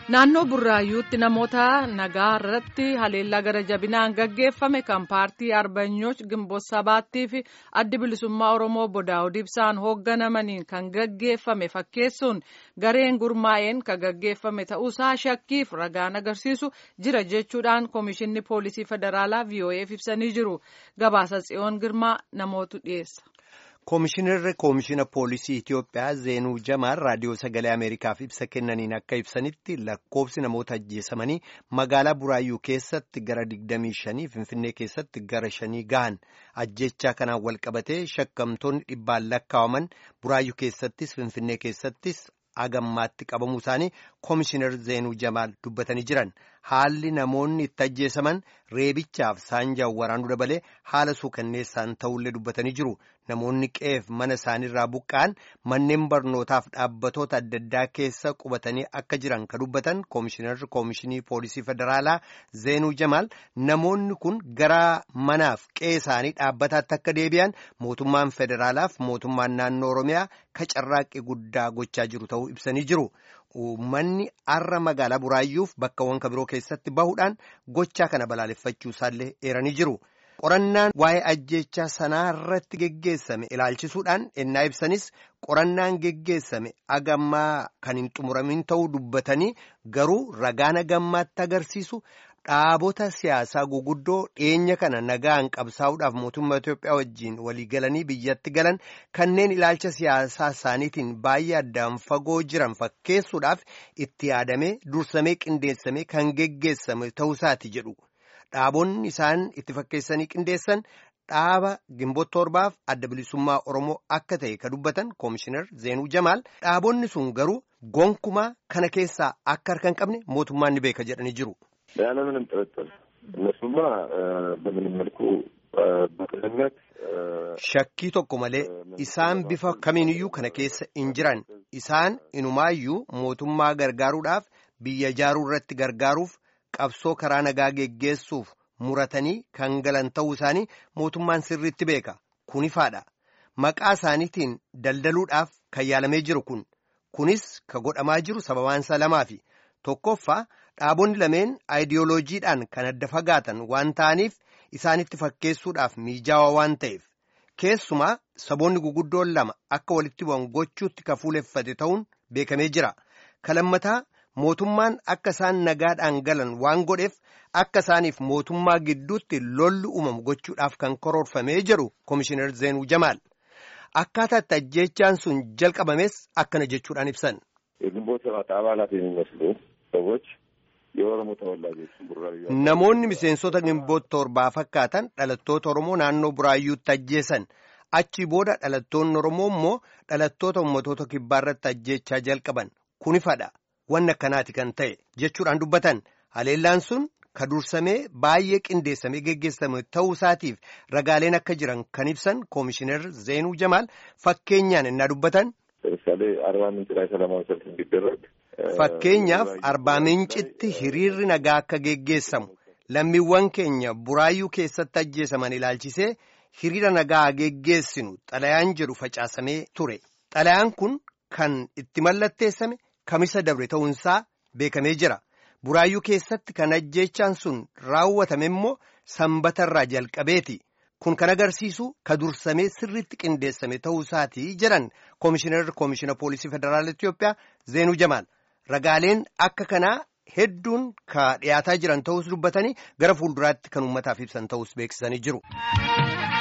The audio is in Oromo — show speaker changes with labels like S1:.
S1: Naannoo Burraayyuutti namoota nagaa irratti haleellaa gara jabinaan gaggeeffame kan paartii Arbanyooch Gimboot Sabaattii fi addi bilisummaa Oromoo Bodaa'uu Ibsaan hoogganamaniin kan gaggeeffame fakkeessuun gareen gurmaa'een kan gaggeeffame ta'uusaa shakkiif ragaan agarsiisu jira jechuudhaan Komishinni Poolisii Federaalaa VOA'f ibsanii jiru. Gabaasa Tsiyoon Girmaa namootu dhiyeessa.
S2: Koomishinarri Koomishina Poolisii Itiyoophiyaa Zeenuu Jamaal Raadiyoo Sagalee Ameerikaaf ibsa kennaniin akka ibsanitti lakkoofsi namoota ajjeesamanii magaalaa Buraayyuu keessatti gara 25 Finfinnee keessatti gara 5 gahan ajjechaa kanaan walqabatee shakkamtoonni dhibbaan lakkaawaman Buraayyuu keessattis Finfinnee keessattis agammaatti qabamuu isaanii Koomishinar Zeenuu Jamaal dubbatanii jiran haalli namoonni itti ajjeesaman reebichaaf saanjaan waraanuu dabalee haala suukanneessaan ta'ullee dubbatanii jiru. Namoonni qe'eef mana isaaniirraa buqqa'an manneen barnootaaf dhaabbatoota adda addaa keessa qubatanii akka jiran ka dubbatan koomishinarri koomishinii poolisii federaalaa Zeenuu Jamaal namoonni kun gara manaaf qe'ee isaanii dhaabbataatti akka deebi'an mootummaan federaalaaf mootummaan naannoo Oromiyaa ka carraaqqii guddaa gochaa jiru ta'uu ibsanii jiru. Uummanni har'a magaalaa Buraayyuuf bakkawwan kabiroo keessatti bahuudhaan gochaa kana balaaleffachuu isaallee eeranii jiru. Qorannaan waa'ee ajjechaa sanaa irratti geggeessame ilaalchisuudhaan ennaa ibsanis qorannaan geggeessame agammaa kan hin xumuramin ta'uu dubbatanii garuu ragaan agammaatti agarsiisu dhaabota siyaasaa guguddoo dhiyeenya kana nagaan qabsaa'uudhaaf mootummaa Itoophiyaa wajjiin waliigalanii biyyatti galan kanneen ilaalcha siyaasaa isaaniitiin baay'ee addaan fagoo jiran fakkeessuudhaaf itti yaadamee dursamee qindeessamee kan geggeessame ta'uusaati jedhu. Dhaabonni isaan itti fakkeessanii qindeessan dhaaba Gimboot torbaaf adda bilisummaa Oromoo akka ta'e ka dubbatan Koomishinar Zeenuu Jamaal dhaabonni sun garuu gonkumaa kana keessaa akka harka hin qabne mootummaan ni beeka jedhanii jiru.
S3: ያለምንም ጥርጥር እነሱማ በምንም መልኩ በቅንነት
S2: shakkii tokko malee isaan bifa kamiiniyyuu kana keessa hin jiran isaan inumaayyuu mootummaa gargaaruudhaaf biyya ijaaruu irratti gargaaruuf qabsoo karaa nagaa geggeessuuf muratanii kan galan ta'uu isaanii mootummaan sirriitti beeka kun ifaadha maqaa isaaniitiin daldaluudhaaf kan yaalamee jiru kun kunis ka godhamaa jiru sababaansa lamaafi tokkoffaa dhaabonni lameen aayidiyooloojiidhaan kan adda fagaatan waan ta'aniif isaanitti fakkeessuudhaaf mijaawaa waan ta'eef keessumaa saboonni guguddoon lama akka walitti bu'an gochuutti ka fuuleffate ta'uun beekamee jira kalammataa mootummaan akka isaan nagaadhaan galan waan godheef akka isaaniif mootummaa gidduutti lolli uumamu gochuudhaaf kan karoorfamee jedhu koomishinar Zeenuu Jamaal akkaataa itti ajjeechaan sun jalqabames akkana jechuudhaan ibsan.
S3: የግንቦት ሰባት አባላት የሚመስሉ ሰዎች የኦሮሞ ተወላጆች ቡራዩ
S2: Namoonni miseensota gimboot torbaa fakkaatan dhalattoota Oromoo naannoo Buraayyuutti ajjeesan achii booda dhalattoonni Oromoo immoo dhalattoota ummatoota kibbaarratti ajjeechaa jalqaban kunifadha wanni akkanaati kan ta'e jechuudhaan dubbatan haleellaan sun ka dursamee baay'ee qindeessamee geggeessame ta'uu isaatiif ragaaleen akka jiran kan ibsan koomishinar Zeenuu Jamaal fakkeenyaan innaa dubbatan.
S3: ለምሳሌ አርባ ምንጭ ላይ ሰላማዊ ሰልፍ እንዲደረግ
S2: Fakkeenyaaf arbaa mincitti hiriirri nagaa akka geggeessamu lammiiwwan keenya buraayyuu keessatti ajjeesaman ilaalchisee hiriira nagaa geggeessinu xalayaan jedhu facaasamee ture. Xalayaan kun kan itti mallatteessame kamisa dabre ta'uunsaa beekamee jira. Buraayyuu keessatti kan ajjeechaan sun raawwatame immoo sanbatarraa jalqabeeti. Kun kan agarsiisu ka dursamee sirriitti qindeessame ta'uu isaatii jedhan koomishinarri koomishina poolisii federaala Itoophiyaa Zeenuu Jamaal. Ragaaleen akka kanaa hedduun ka dhiyaataa jiran ta'us dubbatanii gara fuulduraatti kan uummataaf ibsan ta'us beeksisanii jiru.